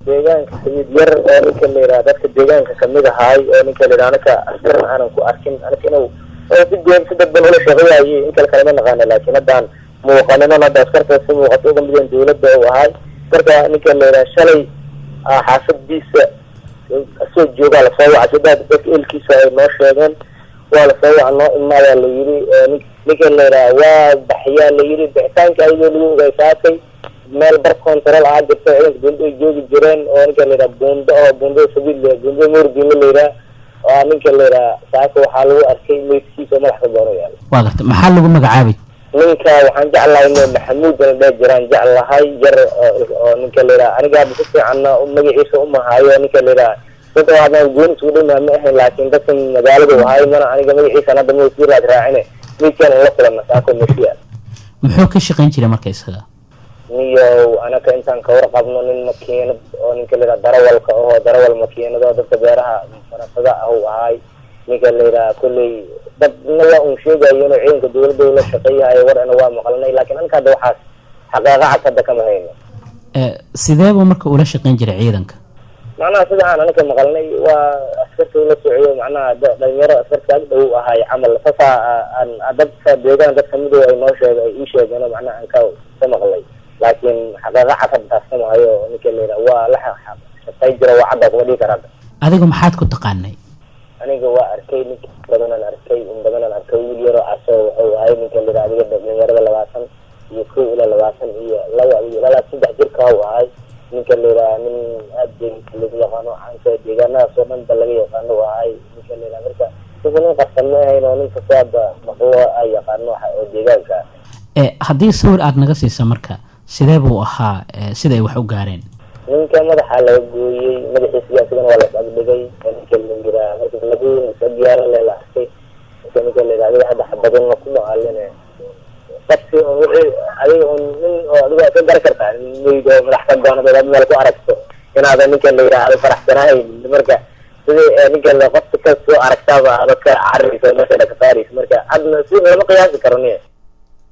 deegaanka sayid yar oo ninka la yidhaha dadka deegaanka kamid ahaay oo ninka la yidhaha anaka askar aanan ku arkin anaka inuu oo si goon si dadban ula shaqeeyayay in kale kalama naqaana laakiin haddaan muuqaninon hadda askarta si muuqato uga mideen dawladda u ahay marka ninka la yidhaha shalay xaafadiisa asoo joogaa lasoo wacay sidaa dadka eelkiisa ay noo sheegeen waa lasoo waca noo imaadaa la yiri ninka la yidhaha waa baxyaa la yiri bixitaanka ayadoo lagu ogeysaatay meel bar control ah jirta ciidanka dawladda ay joogi jireen oo ninka la yidhaha buundo oo buundada sabiil buundada moordiina la yidhaha oo ninka la yidhaha saaka waxaa lagu arkay meydkiisa oo madax ka doono yaala waa garta maxaa lagu magacaabay ninka waxaan jeclahay inuu maxamuud la dheh jiraan jeclahay yar oo ninka la yidhaha aniga hadda si fiicanna magaciisa umahaayo ninka la yidhaha dadka hadaan gooni isugu dhimaa ma ahayn laakiin dadka magaalada ahay mana aniga magaciisa hadda ma sii raad raacine midkan la kulana saako meshiya muxuu ka shaqayn jiray marka isaga niyo anaka intaan ka warqabno nin makiinad oo ninka la yidhaha darawalka oo darawal makiinado dadka beeraha farasada ah uu ahay ninka la yidhaha kolley dadna la un sheegayo inuu ciidanka dawladda ula shaqeeyahayo war ina waa maqlanay laakiin anka hadda waxaas xaqeeqa cad hadda kama hayno sidee buu marka ula shaqayn jiray ciidanka macnaha sida aan anaka maqalnay waa askarta ula socyo macnaha dhalinyaro askarta ag dhow ahay camal sasa aan dadka deegaan dad kamida ay noo sheeg ay ii sheegeen oo macnaha aan ka ka maqlay laakiin xaqeeqa cad hadda taas kama hayo ninka la yidhaha waa la shaqay jira waa cadda kuma dhihi karaa adigu maxaad ku taqaanay aniga waa arkay ninka badanaan arkay in badanaan arkay wiil yaroo caso wuxuu ahay ninka la yidhaha adiga dhalinyarada labaatan iyo kow ilaa labaatan iyo laba iyo ilaa saddex jirka u ahay ninka la yidhaha nin aad deeganka lagu yaqaano caanka deegaanadaas oo dhan ba laga yaqaano u ahay ninka la yidhaha marka ninka nin qarsan ma ahayn oo ninka saaba maqlo ay yaqaano waxa oo deegaanka haddii sawir aada naga siisa marka sidee buu ahaa sida ay wax u gaareen ninka madaxa laga gooyey madaxiisa asigana waa las agdhigay ninka la yiraa marka lagu diyaara le la arkay marka ninka la yidhaha adiga hadda xabadana kuma aalin qofki oo wixii adiga un nin oo adiga ka gar kartaa meyd oo madax ka doonad ad meel ku aragto inaada ninka la yidhaha ada faraxsanahayn marka sidii ninka la qofka ka soo aragtaaba ada ka cararaysa meesha ka saaraysa marka hadna si lama qiyaasi karo niya